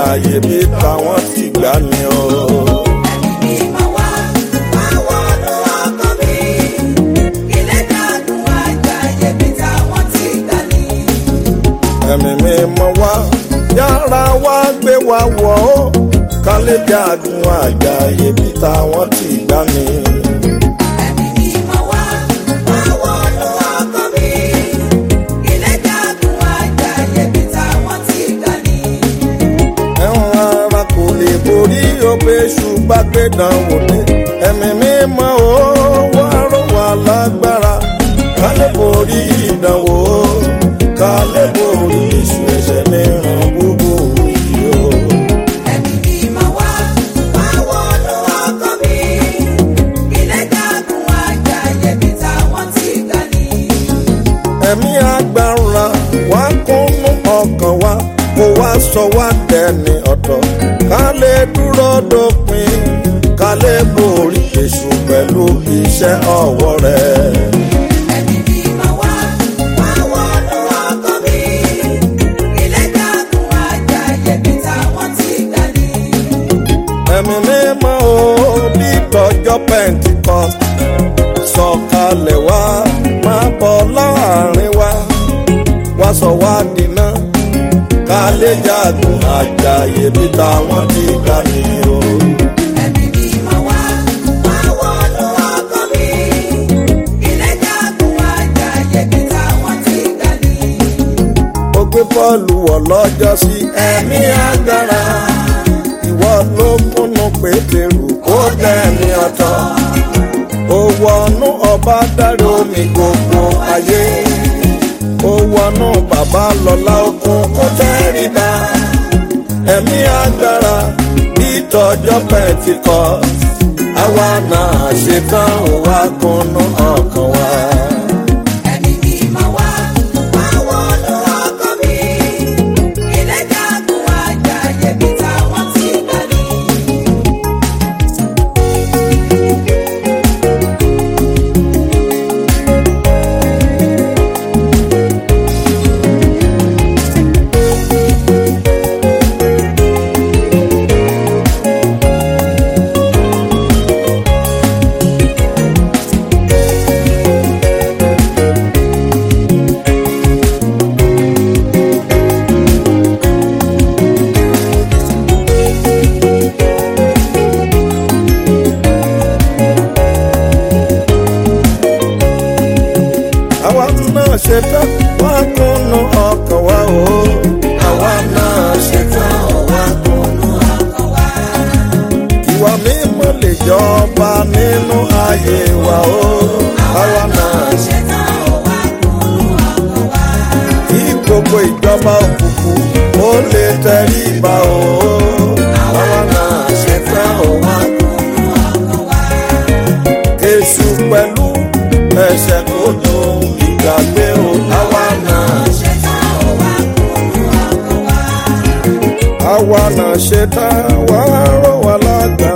àjàyè bí táwọn ti gbà ní o. Mímọ́ wá, wá wọnú ọkàn mi. Ilé dàgùn àjàyè bí táwọn ti gbà ní. ẹ̀mí mi mọ wá yára wá gbé wa wọ̀ ó kálẹ̀ jágun àjàyè bí táwọn ti gbà ní. Ẹ̀mí mímọ́ wá, wá wọnú ọkàn mi. Ilé dàgùn àjàyè bí táwọn ti gbà ní. ẹ̀wọ̀n ara kò lè borí òpè ṣùgbọ́n gbé dánwò dé ẹ̀mí mi mọ ó wá rọ̀ wá lágbára kálẹ̀ borí ìdánwò kálẹ̀ borí ìṣù ẹ̀ṣẹ̀ mìíràn gbogbo yìí o. Ẹ̀mí mímọ́ wá, wá wọnú ọkàn mi. Ilé dàgùn àjàyè bí táwọn ti gbà ní. ẹ̀mí agbára wá kúnnú ọkàn wa kó wá sọ wá dẹni ọ̀tọ̀ ká lè dúró dópin ká lè borí èṣù pẹ̀lú iṣẹ́ ọwọ́ rẹ̀. Ẹ̀mí mímọ́ wá, wá wọnú ọkàn mi. Ilé dàgùn àjàyè bí táwọn ti gbà ní. ẹ̀mí mímọ́ o bí tọjọ́ pẹ́ǹtíkọ́ sọ̀kalẹ̀ wá máa bọ̀ láàrin wa wá sọ wá dínà ká lè jagun àjàyè bí táwọn ti gbà ní o. Ẹ̀mí mímọ́ wá, wá wọnú ọkàn mi. Ilé dàgùn àjàyè bí táwọn ti gbà ní. ó gbé bọ́ọ̀lù wọ̀ lọ́jọ́ sí ẹ̀mí agbára ìwọ ló kúnnú pétérù ó dẹ̀mí ọ̀tọ̀ ó wọnú ọba dárí omi gbogbo ayé ó wọnú bàbá lọ́lá okun ó tẹ́rìbá ẹ̀mí agbára ìtọ́jọ́ pẹ̀tìkọ́ àwa náà ṣetán ó wá kúnnú ọkàn wa. Ẹ̀mí mímọ́ wá, wá wọnú ọkàn mi. Ilé dàgùn àjàyè bí táwọn ti gbà ní. àwa náà ṣetán wá kúnnú ọkàn wa o. àwa náà ṣetán wá kúnnú Ọkàn wá, ìwà mímọ́ lè jọba nínú ayé wa o. àwa náà ṣetán ó wá kúnnú ọkàn wá. kí gbogbo ìjọba òkùnkùn ó lè tẹríba o. àwa náà ṣetán wá Kúnnú ọkàn wá. èṣù pẹ̀lú ẹ̀ṣẹ̀ kò tó ìgbàgbé o. àwa náà Ṣetán ó wá kúnnú ọkàn wá. àwa náà ṣetán wá rọ̀ wá lágbára.